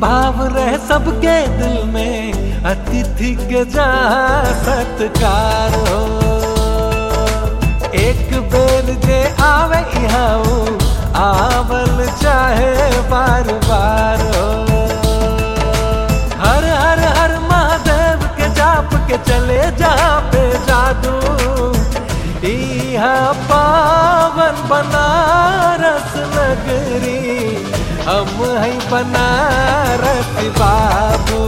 भाव रहे सबके दिल में अतिथि के जहाँ सत्कार हो एक बेर जे आवे यहाँ आवल चाहे बार बार हो हर हर हर महादेव के जाप के चले जहाँ पे जादू यहाँ पावन बनारस नगरी हम है बनारस बाबू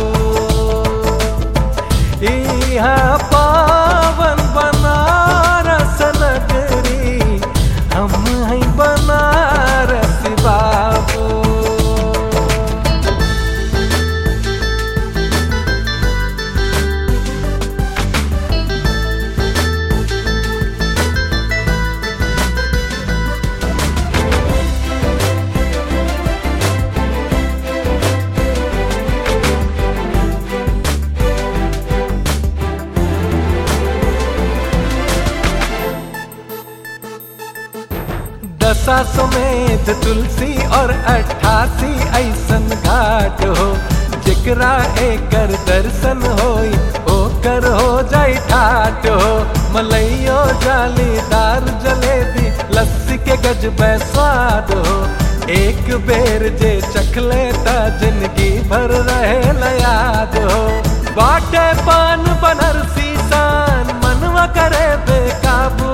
यहाँ पावन बनारस नगरी हम है बनारस बाबू दशा समेत तुलसी और अट्ठासी ऐसन घाट हो जेकरा एकर दर्शन होई ओकर हो जाई ठाट हो मलैयो जालीदार जलेबी लस्सी के गजब स्वाद हो एक बेर जे चखले ता जिंदगी भर रहे याद हो बाटे पान बनरसी सान मनवा करे बेकाबू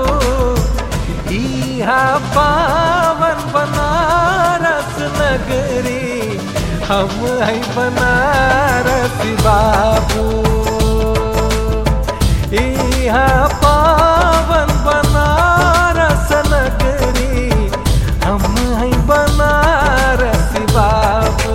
इहा पावन बनारस नगरी हम है बनारस बाबू इहा पावन बनारस नगरी हम है बनारस बाबू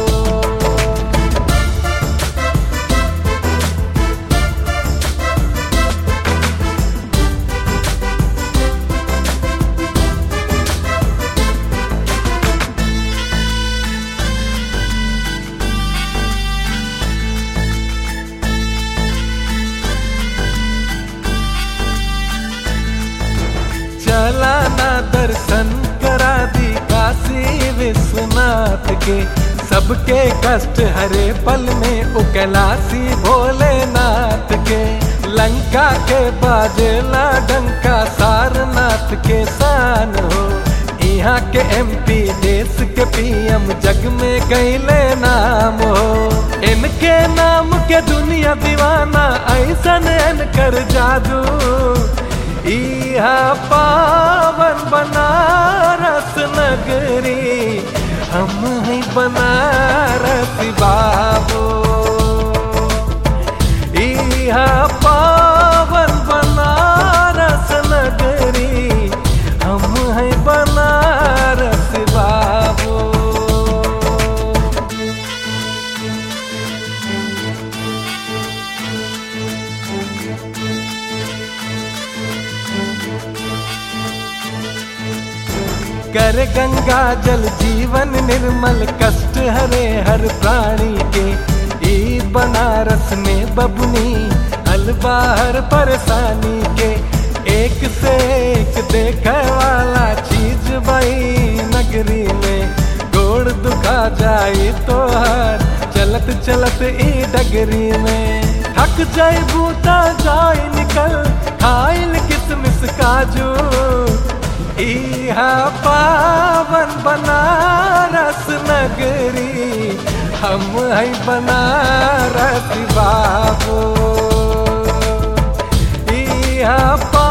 चला ना दर्शन करा दी काशी विश्वनाथ के सबके कष्ट हरे पल में उकलासी भोलेनाथ के लंका के बाजेला डंका सारनाथ के शान हो यहाँ के एमपी देश के पीएम जग में गईले नाम हो इनके नाम के दुनिया दीवाना ऐसन कर जादू इहा पावन बनारस नगरी हम है बनारस बाबू इहा पावन बनारस नगरी हम है बनारस बाबू कर गंगा जल जीवन निर्मल कष्ट हरे हर प्राणी के ई बनारस में बबुनी अलबाहर परेशानी के एक से एक देखे वाला चीज बई नगरी में गोड़ दुखा जाई तो हर चलत चलत ई डगरी में थक जाई बूता जाई निकल खाइल किसमिस काजू इहा पावन बनारस नगरी हम है बनारस बाबू इहा